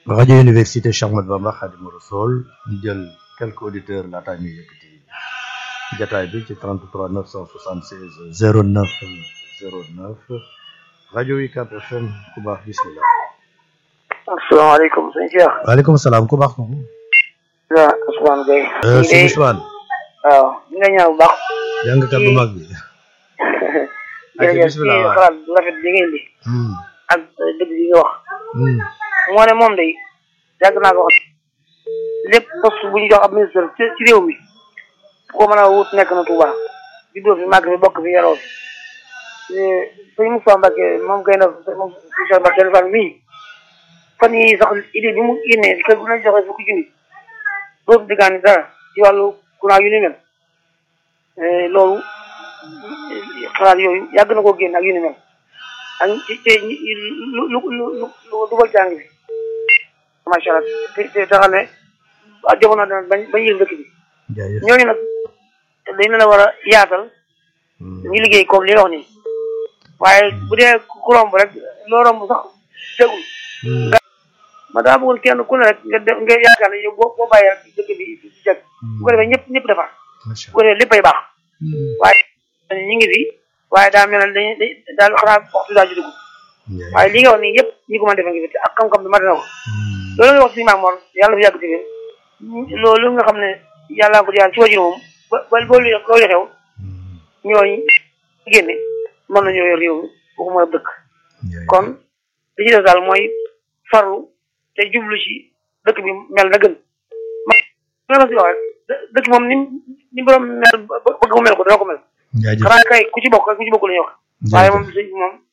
rajo université Cheikh Ahmadou Bamba Khadimou Rassoul ñu jël quelques auditeurs laataa ñuy yëkkati jataay bi ci 33 976 09 09 rajo UCAB FM ku baax bismillah asalaamaaleykum sëñ Cheikh. waaleykum salaam ku baax kooku. waaw Ousmane Gueye. sëñ Ousmane. waaw ñu ngi ñaan bu baax. jàngkat bu mag bi. jërëjëf bismillah ci waaw. xalaat bu rafet bi ngeen di. Hmm, ak dëgg yi nga wax. hmm, moo ne moom day yàgg naa ko wax lépp poste bu ñu jox ab ministre ci ci réew mi bu ko mën a wut nekk na Touba juddoo fi màgg fi bokk fi yaroo fi sëñ Moussa Mbacke moom gay na moom Moussa Mbacke dafa mii fan yi sax idée bi mu génnee kër gu nañ joxe fukki junni dootu diggaani dara ci wàllu courant yu ni mel loolu xalaat yooyu yàgg na koo génn ak yu ni mel ak ci ci lu lu lu lu lu dugal jàng bi macha allah te te te xam ne ah jamono dana bañ bañ yëg dëkk bi jaajëf. ñooñu nag dañ leen a war a yaatal Hmm, ñu liggéey comme li nga wax nii waaye bu dee ku romb rek loo romb sax tegul hmm, ma daa bëggoon kenn ku ne rek nga def nga yaakaar ne yow boo boo bàyyee rek dëkk bi di jag bu ko defee ñëpp ñëpp defar macha bu ko defee léppay baax Allah. waaye ñu ngi fi waaye daa mel ne dañuy dañ daal xanaa waxtu daa ci dugg Jaajëf. waaye li nga wax nii yëpp ñi ko mën a defee ngi fi te ak xam-xam bi mat na ko Hmm, loolu nga wax si maam Mor yàlla fi yàgg ci biir loolu nga xam ne yàlla ko jaar ci wajur moom ba ba loolu loolu xew hmm, ñooñu génne mën nañoo yor réew mi waxuma dëkk jaajëf. kon li ci def daal mooy farlu te jublu ci dëkk bi mel na gën ma ma si wax rek dë- dëkk moom ni ni borom mel ba- bëgg mu mel ko dana ko mel jaajëf. xanaa kay ku ci bokk kay ku ci bokk la ñuy wax waaye moom sëñ bi moom